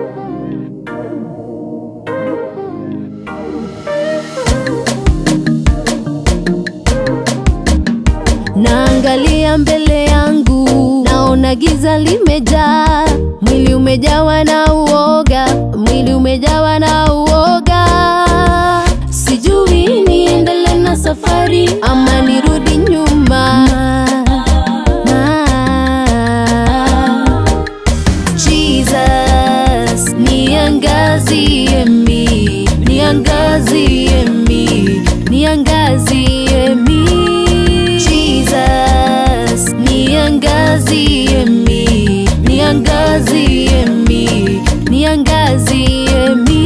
Naangalia mbele yangu, naona giza limejaa, mwili umejawa na uoga, mwili umejawa na uoga. Sijui niendelee na safari ama nirudi nyuma. Jesus, niangazie mi, niangazie mi, niangazie mi. Jesus, niangazie mi, niangazie mi, niangazie mi.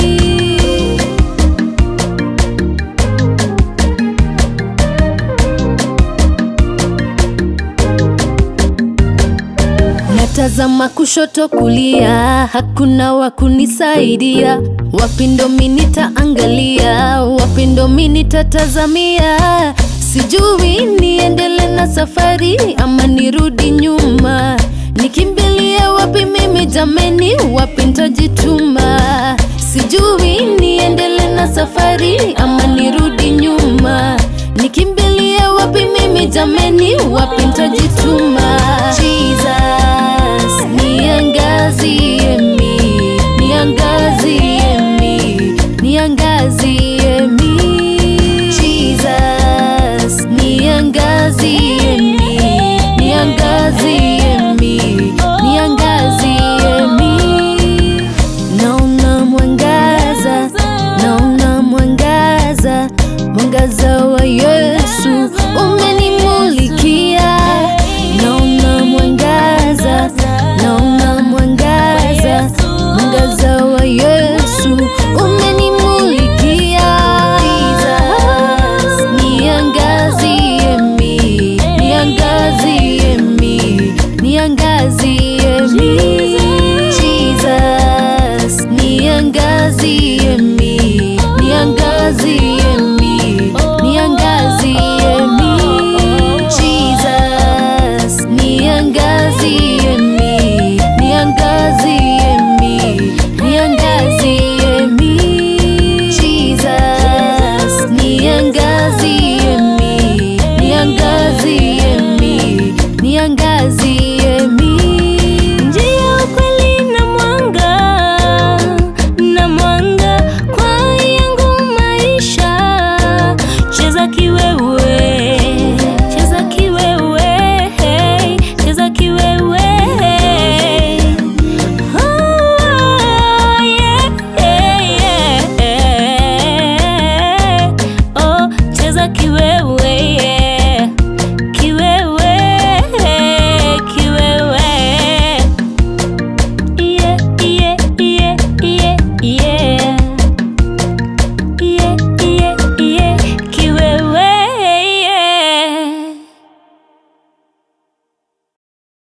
Natazama kushoto kulia, hakuna wa kunisaidia. Wapi ndo mi nitaangalia, wapi ndo mi nitatazamia? Sijui niendele na safari ama nirudi nyuma. Nikimbilie wapi mimi jameni, wapi ntajituma? Sijui niendele na safari ama nirudi nyuma. Nikimbilie wapi mimi jameni, wapi ntajituma? Jesus, niangazie mi, niangazie mi, niangazie mi. Jesus, niangazie mi, niangazie mi, niangazie mi. Naona mwangaza, naona mwangaza, mwangaza wa Yesu umenimulikia. Naona mwangaza, naona mwangaza, mwangaza wa Yesu umenimulikia. Jesus, niangazie mi, niangazie mi, niangazie mi. Jesus, niangazie mi, niangazie